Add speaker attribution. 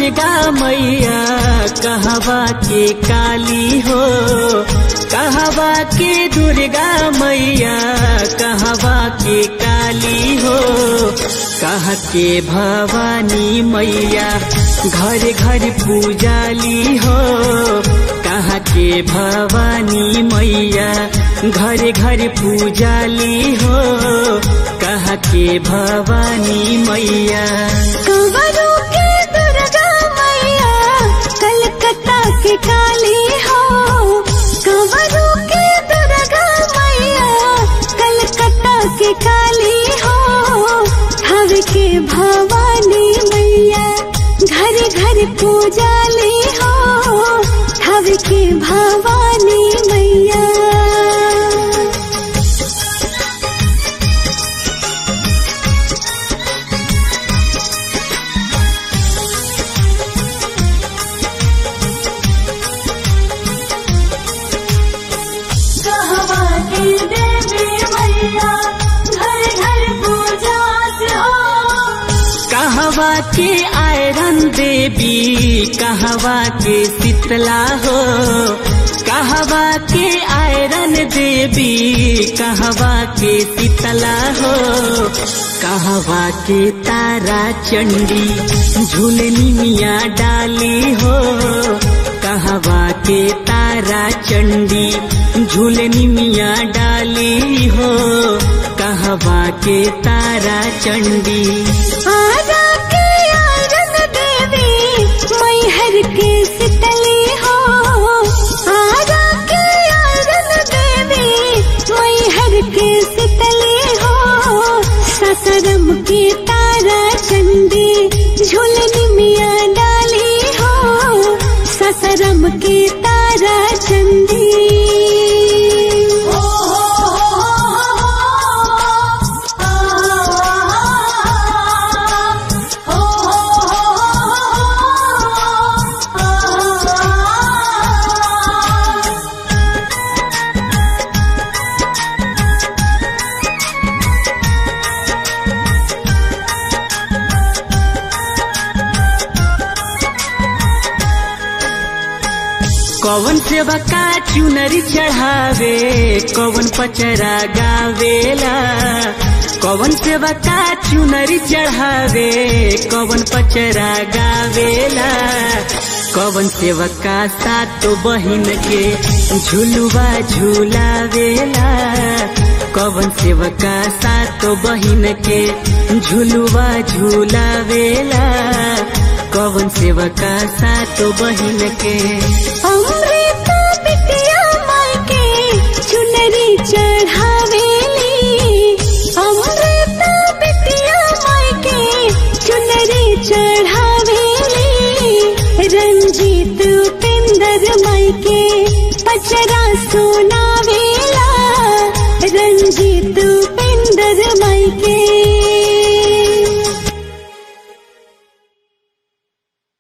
Speaker 1: दुर्गा मैया कहवा के काली हो कहवा के दुर्गा मैया कहवा के काली हो कह के भवानी मैया घर घर पूजाली हो कह के भवानी मैया घर घर पूजाली हो कह के भवानी मैया
Speaker 2: कंवरों के दुर्गा मैया कलकत्ता की काली हो कंवरों के दुर्गा मैया कलकत्ता की काली हो हव के भवानी मैया घर घर पूजाली हो हव के भवानी मैया कहवा की देवी मैया घर घर पूजा से हो
Speaker 1: कहवा के आयरन देवी कहवा के शीतला हो कहवा के आयरन देवी कहवा के शीतला हो कहवा के तारा चंडी झूलनी मिया डाली हो कहवा के तारा चंडी झूलनी मिया डाली हो कहवा के तारा चंडी
Speaker 2: आजा के आरन देवी मैहर के शीतली हो आजा के आरन देवी मैहर के शीतली हो ससरम के तारा चंडी झूलनी मिया डाली हो ससरम के तारा चंडी
Speaker 1: कौन सेवा का चुनरी चढ़ावे कौन पचरा गावेला कौन सेवा का चुनरी चढ़ावे कौन पचरा गावेला कौन सेवा का सातो बहिन के झुलुआ झुलावेला कौन सेवा का सातो बहिन के झुलुआ झुलावेला कौन सेवा का सातो बहिन के
Speaker 2: अमृता बिटिया माई के चुनरी चढ़ावेली अमृता बिटिया माई के चुनरी चढ़ावेली रंजीत उपेंद्र माई के पचरा सोना